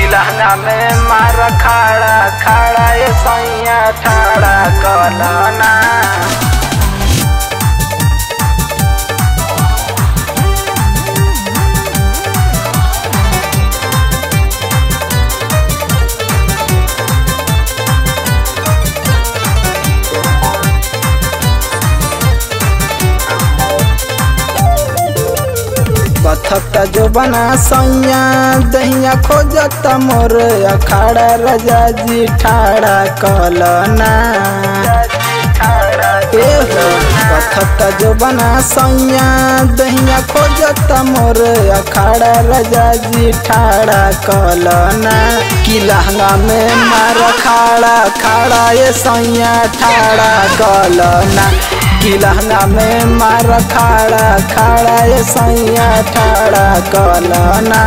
लहंगा में मार खाड़ा खाड़ा ये सैया ठाड़ा कलना बथता जो बना सैया दहिया खोजत मोर अखाड़ा रजा जी ठाड़ा कलना ए हो बथता जो बना सैया दहिया खोजत मोर अखाड़ा रजा जी ठाड़ा कलना कि लहंगा में मार खाड़ा खाड़ा ये सैया ठाड़ा कलना कि लहंगा में मार खाड़ा खाड़ा ये सैया ठाड़ा कलना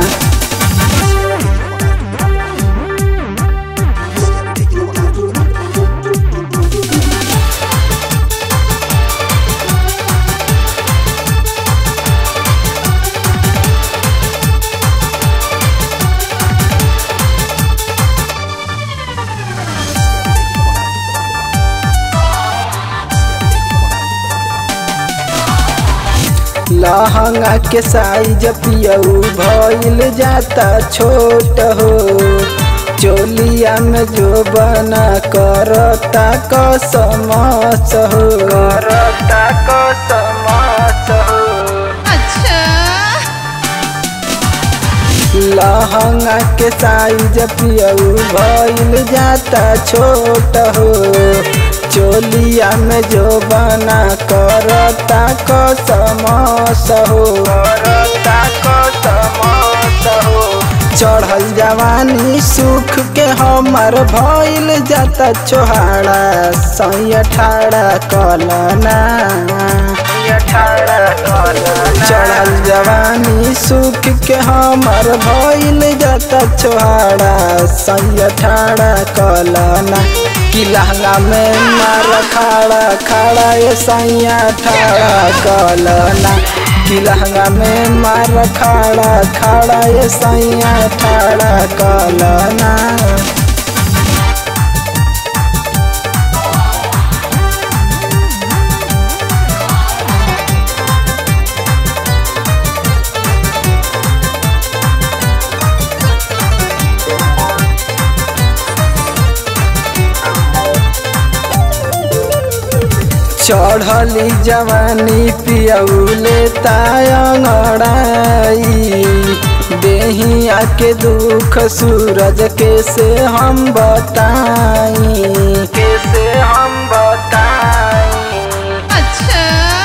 लहंगा के साइज पियऊ भइल जाता छोट हो चोलिया में जो बना करता कसमस हो करता कसमस हो अच्छा लहंगा के साइज पियऊ भइल जाता छोट हो चोलिया में जो बना करता कसमस हो करता कसमस हो चढ़ल जवानी सुख के हमर भइल जाता छोहाड़ा सैया ठाड़ा कलना चढ़ल जवानी सुख के हमर भइल जाता छोहाड़ा सैया ठाड़ा कलना कि लहंगा में मार खाड़ा खाड़ा ये सैया ठाड़ा कलना कि लहंगा में मार खाड़ा खाड़ा ये सैया ठाड़ा कलना चढ़ली जवानी पियौले तायंगड़ाई देहिया के दुख सूरज कैसे हम बताई कैसे हम बताई अच्छा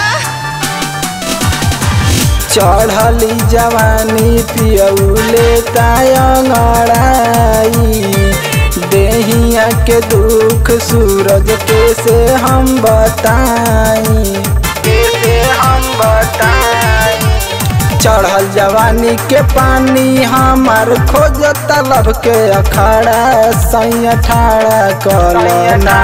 चढ़ली जवानी पियौले तायंगड़ाई देहिया के दुख सूरज कैसे हम बताई कैसे हम बताई चढ़ल जवानी के पानी हमार खोज तलब के अखाड़ा सैया ठाड़ा कलना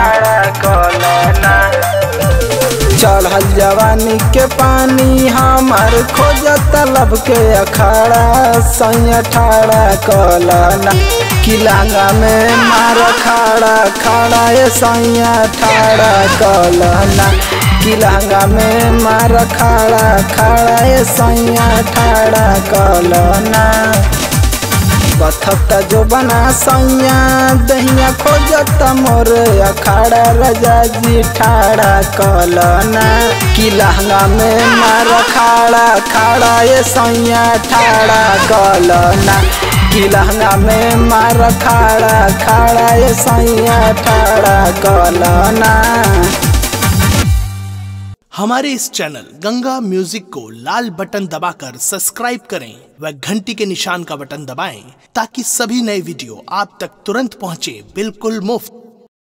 चढ़ल जवानी के पानी हमार खोज तलब के अखाड़ा सैया ठाड़ा कलना किलांगा में मार खाड़ा खाड़ा ये सैया ठाड़ा कलना किलांगा में मार खाड़ा खाड़ा ये सैया ठाड़ा कलना बथता जो बना सैया दहिया खोजत मोर अखाड़ा रजा जी ठाड़ा कलना कि लहंगा में मार खाड़ा खाड़ा ये सैया ठाड़ा कलना कि लहंगा में मार खाड़ा खाड़ा ये सैया ठाड़ा कलना हमारे इस चैनल गंगा म्यूजिक को लाल बटन दबाकर सब्सक्राइब करें व घंटी के निशान का बटन दबाएं ताकि सभी नए वीडियो आप तक तुरंत पहुंचे बिल्कुल मुफ्त